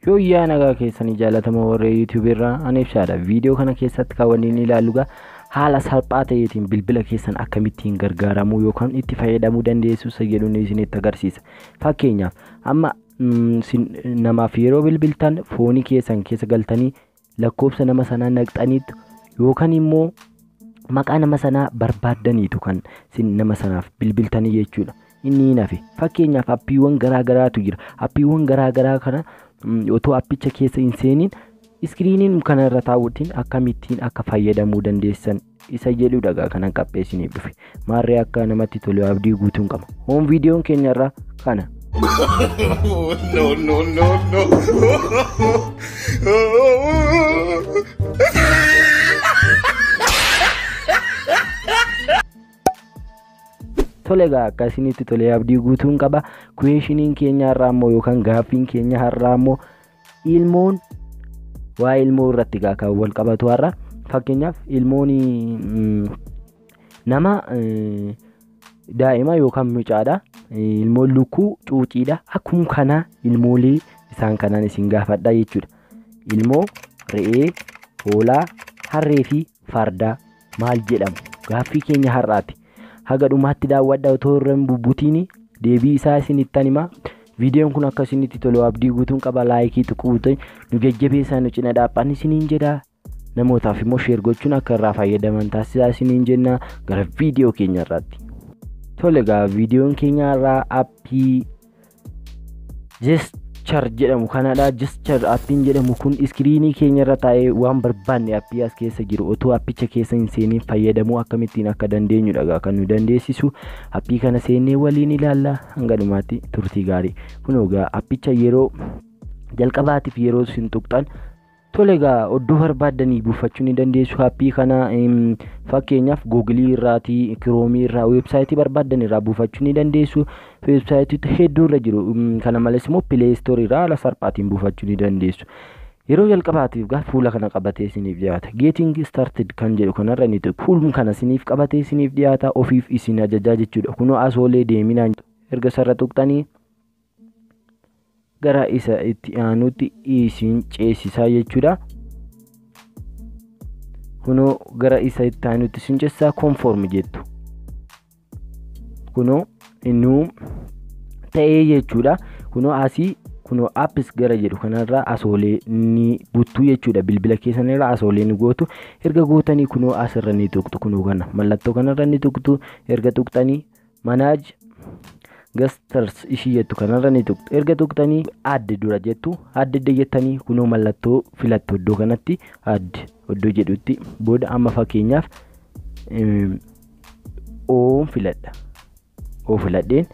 yoo yaa nagaa keessanii jaalatamoo warra yuutuub irraa ani ibsaadha viidiyoo kana keessatti kan wanni inni ilaallu gaa haala salphaa ta'eetiin bilbila keessan akkamittiin gargaaramuu yookaan itti fayyadamuu dandeessu isa jedhuun isinitti agarsiisa fakkeenyaaf amma namaaf yeroo bilbiltan foonii keessan keessa galtanii lakkoofsa nama sanaa naqxaniitu yookaan immoo maqaa nama sanaa barbaaddaniitu kan nama sanaaf bilbiltanii jechuudha. Inni hin hafe fakkeenyaaf appiiwwan garaagaraatu jira appiiwwan garaagaraa kana otoo appicha keessa hin seeniin iskiriiniin kanarra taa'uutiin akkamittiin akka fayyadamuu dandeessan isa jedhudha kanan qapheessiniif dhufe maarree akka namatti tolu abdii guutuun qaba hoon viidiyoon keenyarra kana. no, no, no, no. Tole egaa akkasinitti tolee abdii guutuun qaba. Kuweeshiniin keenya har'aa immoo yookaan gaaffiin keenya har'aa immoo ilmoon waa ilmoo irratti gaa kan wal qabatu har'a. Fakkeenyaaf ilmoon nama daa'ima yookaan mucaadha. Ilmoon lukkuu cuuciidha. Akkuma kana ilmoolee isaan kanaan isin gaafadha jechuudha. Ilmoo re'ee, hoolaa, harree fi fardaa maal jedhamu? Gaaffii keenya har'aati. haga dhumaatti daawwadha otoo irra hin bubbutiin deebii isaa isinittan himaa viidiyoon kun akka isinitti tolu abdii guutuun qaba laayikii tuquutiin nu jajjabeessaa nu cina dhaabban isiniin jedha namootaaf immoo sheer gochuun akka irraa fayyadaman taasisaa isiniin jenna gara viidiyoo keenya irraatti. Tole egaa viidiyoon keenya irraa aappii Gesture jedhamu kanadha. Gesture aappiin jedhamu kun iskiriinii keenya irra taa'ee waan barbaanne aappii as keessa jiru otoo aappicha keessa hin seeniin fayyadamuu akkamittiin akka dandeenyudha kan nu dandeessisu. Aappii kana seennee waliin ilaalla hanga dhumaatti turtii gaarii. Kun egaa aappicha yeroo jalqabaatiif yeroo isin tuqxan tole egaa oddoo barbaaddanii buufachuu ni dandeessu. Aappii kana fakkeenyaaf googilii irraatii kiroomii irraa weebsaayitii barbaaddan irraa buufachuu ni dandeessu. Weebsaayitiitu hedduu irra jiru. Kana malees immoo pileestoorii irraa haala salphaatiin buufachuu ni dandeessu. Yeroo jalqabaatiif gaa fuula kana qabatee isiniif dhiyaata. Geeting started kan jedhu kanarra ni tuqu. Fuulum kana isiniif qabatee isiniif dhiyaata. Ofiif isin ajajaa jechuudha. Kunoo asoolee deeminaan erga sarara tuqxanii gara isa itti aanutti isin ceesisaa jechuudha. Kunoo gara isa itti aanutti isin ceesisaa konform jettu. Kunoo innuu ta'ee jechuudha. Kunoo asii kunoo appis gara jedhu kanarraa asoolee ni buttuu jechuudha. Bilbila keessanirraa asoolee ni gootu. Erga gootanii kunoo asirra ni tuqxu. Kunoo kana mallattoo kanarra ni tuqxu. Erga tuqxanii manaaj gastars ishii jettu kanarra ni tuqxu. Erga tuqxanii adde dura jettu. Adde jettanii kunoo mallattoo filattu iddoo kanatti adde iddoo jedhutti booda amma fakkeenyaaf oon filadha. Oo filadheen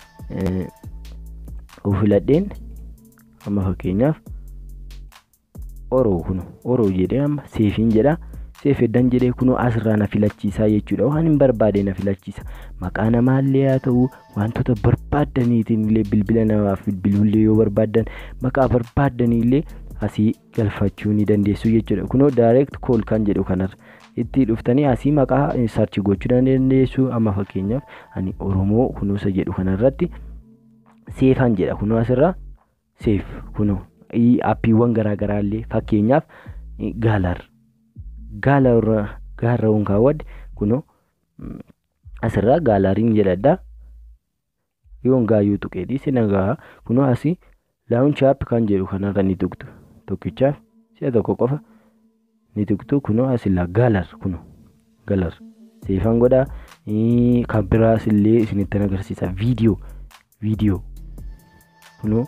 oo filadheen amma fakkeenyaaf oroo kun oroo jedhee amma seefiin jedha. Seef eddan jedhee kunoo asirraa na filachiisaa jechuudha. Waan hin barbaade na filachiisa. Maqaa namaallee haa ta'u wantoota barbaaddaniitiin illee bilbila namaaf bilbilullee yoo barbaaddan maqaa barbaaddaniillee asii galfachuu ni dandeessu jechuudha. Kunoo direct call kan jedhu kanarra itti dhuftanii asii maqaa sarchi gochuu dandeessu. Amma fakkeenyaaf ani Oromoo kunuunsa jedhu kanarratti seefan jedha. Kunoo asirraa seef kunoo aappiiwwan garaagaraallee fakkeenyaaf gaalar gaalarra gaarrawwan kaawwadde kunoo asirraa gaalariin jedhadha. Yoon gaayyuu tuqeetii sina gahaa kunoo asii laawunchi app kan jedhu kanarra ni tuqtu. Tokkichaaf si'a tokko qofa ni tuqtu kunoo asirraa gaalar kunoo gaalar seefan godhaa kan biraas illee isinitti agarsiisa viidiyoo viidiyoo kunoo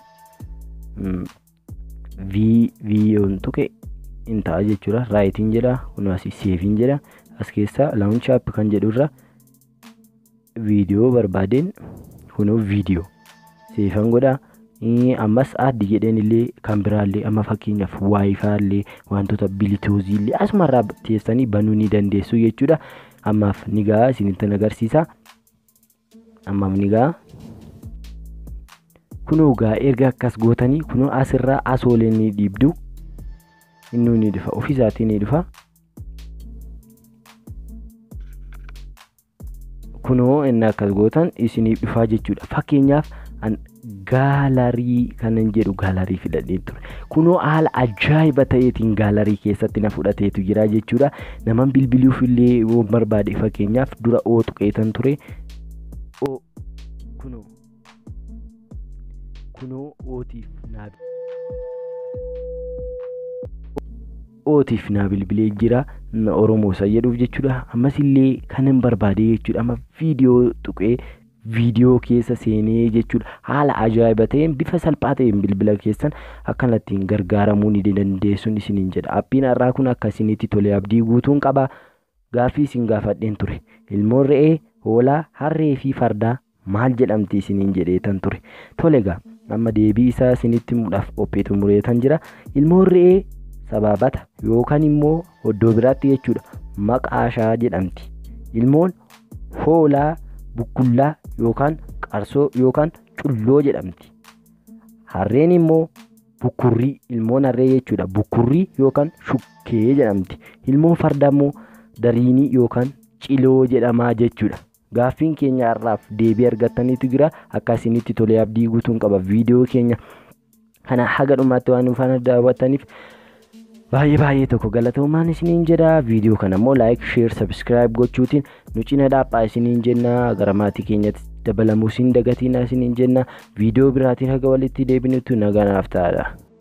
viidiyoon tuqe in ta'a jechuudha. Raayitiin jedha kunoo asii seefiin jedha as keessaa laawunchi app kan jedhurra viidiyoo barbaadeen kunoo viidiyoo seefan godhaa. ammas addi jedheen illee kan biraallee amma fakkeenyaaf waayifaallee wantoota bilituuziillee asumarraa teessanii banuu ni dandeessu jechuudha. Ammaaf ni gahaa isinitti agarsiisa. Ammaaf ni gahaa. Kunoo gaa erga akkas gootanii kunoo asirraa asoolee ni dhiibdu. Innuu ni dhufa ofiisaatii ni dhufa. Kunoo inni akkas gootan isiniif dhufaa jechuudha. Fakkeenyaaf gaalarii kanan jedhu gaalarii filadhee ture kunoo haala ajaa'iba ta'eetiin gaalarii keessatti na fudhateetu jira jechuudha naman bilbiluuf illee yoo barbaade fakkeenyaaf dura oo tuqeetan ture oo kunoo kunoo ootiif naa ootiif naa bilbilee jira oromoo isa jedhuuf jechuudha ammas illee kanan barbaade jechuudha amma viidiyoo tuqee viidiyoo keessa seenee jechuudha haala ajaa'iba ta'een bifa salphaa ta'een bilbila keessan akkanattiin gargaaramuu ni dandeessuun isiniin jedha appiin har'aa kun akka isinitti tole abdii guutuun qaba gaaffii isin gaafadheen ture ilmoon re'ee hoolaa harree fi fardaa maal jedhamti isiniin jedheetan ture tole gaa amma deebii isaa isinitti muudhaaf qopheetu mureetan jira ilmoon re'ee sabaabata yookaan immoo iddoo biraatti jechuudha maqaashaa jedhamti ilmoon hoolaa bukkullaa yookaan qarsoo yookaan culloo jedhamti harreen immoo bukkurrii ilmoon harree jechuudha bukkurrii yookaan shukkee jedhamti ilmoon farda immoo dariinii yookaan ciloo jedhamaa jechuudha gaaffiin keenya har'aaf deebii argattaniitu jira akkasinitti tolee abdii guutuun qaba viidiyoo keenya kana haga dhumaatti waan nuufaan daawwattaniif baay'ee baay'ee tokko galatoomaan isiniin jedha viidiyoo kana immoo laayik sheer sabskiraayib gochuutiin nu cina dhaaphaa isiniin jenna gara maatii keenyatti dabalamuu isin dagatiina isiniin jenna viidiyoo biraatiin haga walitti deebinutti naganaaf ta'adha.